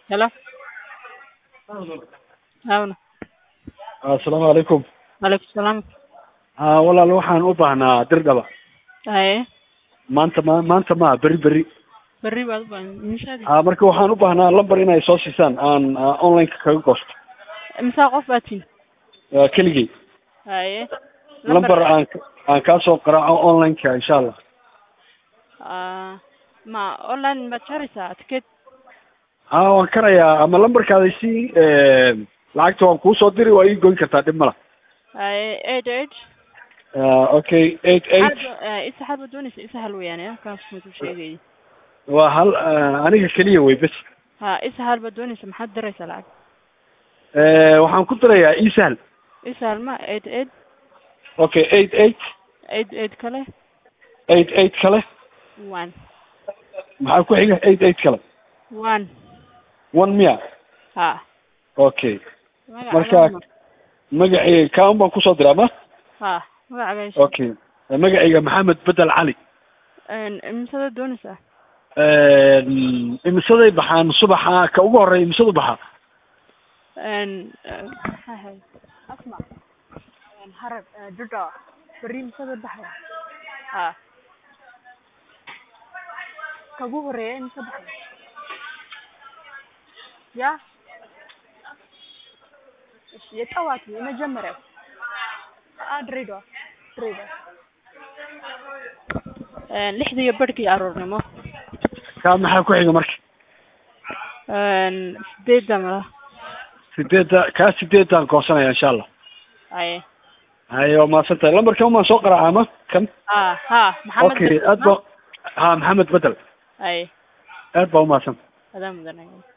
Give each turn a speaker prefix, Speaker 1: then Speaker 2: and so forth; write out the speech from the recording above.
Speaker 1: Hello. Hawna.
Speaker 2: assalaamu calaykum
Speaker 1: Waalaikum salaam.
Speaker 2: ha walaal waxaan u baahnaa dirdhaba
Speaker 1: Haye.
Speaker 2: maanta ma maanta ma beri beri
Speaker 1: Berri baad u baahan. Mishaadi.
Speaker 2: ha marka waxaan u baahnaa lambar inay soo siisaan aan aan online-ka kaga goosto
Speaker 1: Imisa qof baad tihin?
Speaker 2: Waa keligay
Speaker 1: Haye.
Speaker 2: lambar aan aan kaa soo qaraaco online-ka insha allah
Speaker 1: Ah, ma online baad jaraysaa ticket?
Speaker 2: ha waan karayaa ama lambarkaada si lacagta waan kuu soo diri waa ii goyn kartaa dhib mala
Speaker 1: Haye, eight eight.
Speaker 2: okay eight eight
Speaker 1: Isa xal baad doonaysa isa hal weeyaan kaas muu sheegay.
Speaker 2: waa hal eh, aniga keliya wey bes
Speaker 1: Ha, isa hal baad doonaysa maxaad diraysaa lacag?
Speaker 2: Eh, waxaan ku dirayaa isahal
Speaker 1: Isa hal ma eight eight
Speaker 2: okay eight eight
Speaker 1: eight eight kale
Speaker 2: eight eight kale
Speaker 1: one
Speaker 2: maxaa ku xiga eight eight kale
Speaker 1: one
Speaker 2: one miya
Speaker 1: ha.
Speaker 2: okay
Speaker 1: Magaca
Speaker 2: Marka-
Speaker 1: lama-
Speaker 2: magacayga kaan baan kusoo diraa ma
Speaker 1: ha magacaaga
Speaker 2: okay magacayga maxamed bedel cali
Speaker 1: imisada doonaysaa
Speaker 2: imisaday baxaan subaxa ka ugu horeeya imisadu baxaa
Speaker 1: maxaa ahayd asma harag duda berri imisada baxaya ha kagu horeeya imisa baxaya ya የጠዋቱ የመጀመሪያው አ ድሬዳዋ ድሬዳዋ lixda iyo barhkii aroornimo
Speaker 2: kaa maxaa ku xiga marka
Speaker 1: sideedda mala
Speaker 2: sideedda kaa sideeddaan goosanaya insha allah
Speaker 1: haye
Speaker 2: haye waa mahadsan tahay lambarkan maan soo qaraaca ma kan
Speaker 1: ha ha maxamed
Speaker 2: okay aad ba ha maxamed bedel
Speaker 1: haye
Speaker 2: aad baa umahadsan
Speaker 1: adaa mudanaya